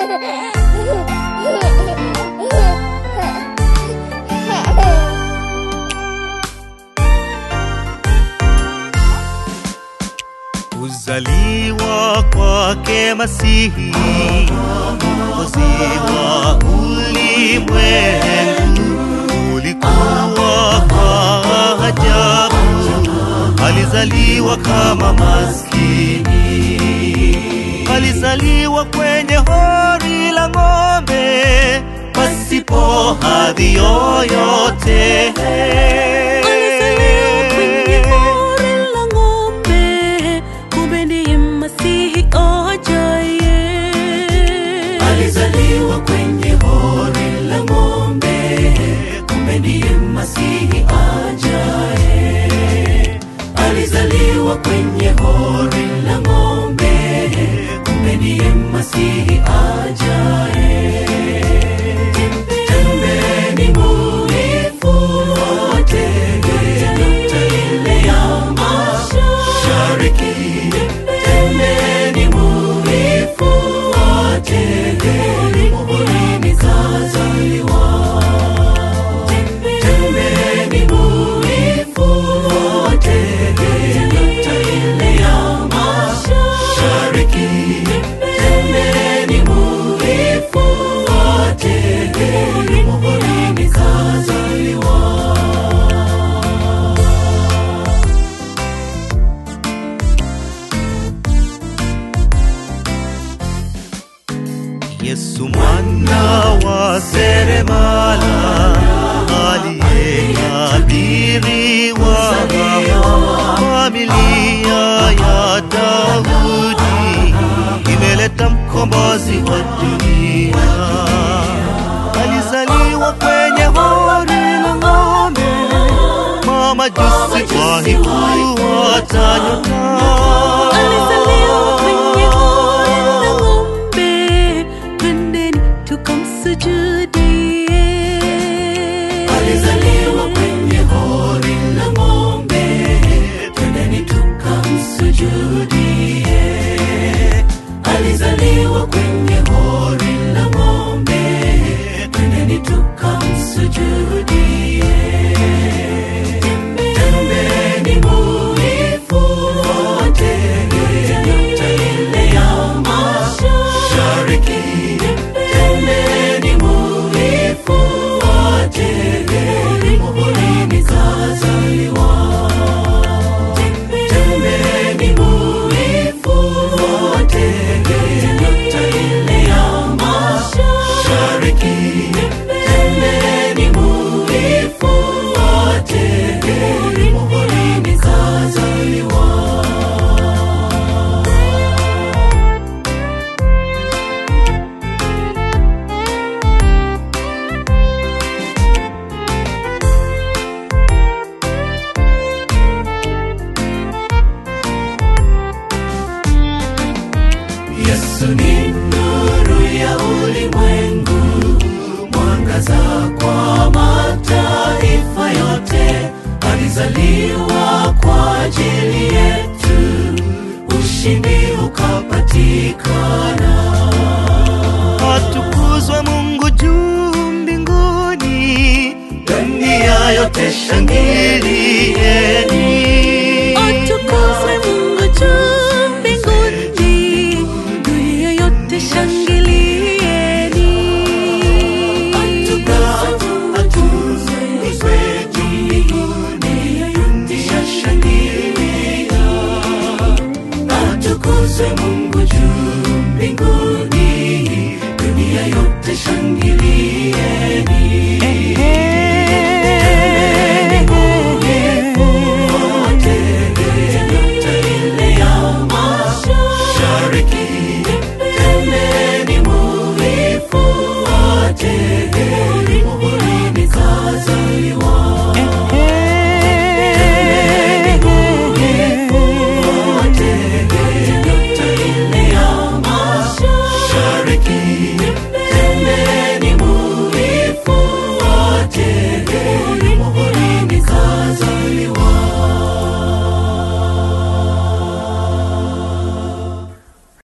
Kuzaliwa kwake Masihi, mwokozi wa ulimwengu, ulikuwa kwa ajabu. Alizaliwa kama maskini, alizaliwa kwenye hori la ng'ombe, pasipo hadhi yoyote. Alizaliwa kwenye hori la ng'ombe, kumbe ndiye Masihi ajaye. Alizaliwa kwenye hori la ng'ombe, kumbe ndiye Masihi ajaye. Alizaliwa kwenye hori la ng'ombe, kumbe ndiye Masihi ajaye. Tembeni muifuate nyota ile ya mashariki. Tembeni muifuate muhurini kazaliwa. Tembeni muifuate nyota ile ya mashariki. Tembeni muifuate muhurini kazaliwa. Yesu mwana wa seremala aliyetabiriwa familia ya Daudi imeleta mkombozi wa dunia. Alizaliwa kwenye hori la ng'ombe, mamajusi wahifuata Alizaliwa kwenye nyota. hori la ng'ombe, twendeni tukamsujudie. Alizaliwa kwenye hori la ng'ombe, twendeni tukamsujudie. Alizaliwa kwenye hori la ng'ombe, twendeni tukamsujudie. Tembeni muifuate nyota ile ya mashariki. Tembeni muifuate muhurini kazaliwa. Tembeni muifuate nyota ile ya mashariki. Tembeni muifuate muhurini kazaliwa. Yesu ni nuru ya ulimwengu, mwangaza kwa mataifa yote. Alizaliwa kwa ajili yetu, ushindi ukapatikana. Atukuzwe Mungu juu mbinguni, dunia yote shangilieni. Atukuzwe Mungu juu mbinguni, dunia yote shangilieni. Atukuzwe juu mbinguni, dunia shangilia. Atukuzwe Mungu juu mbinguni, dunia yote shangilieni.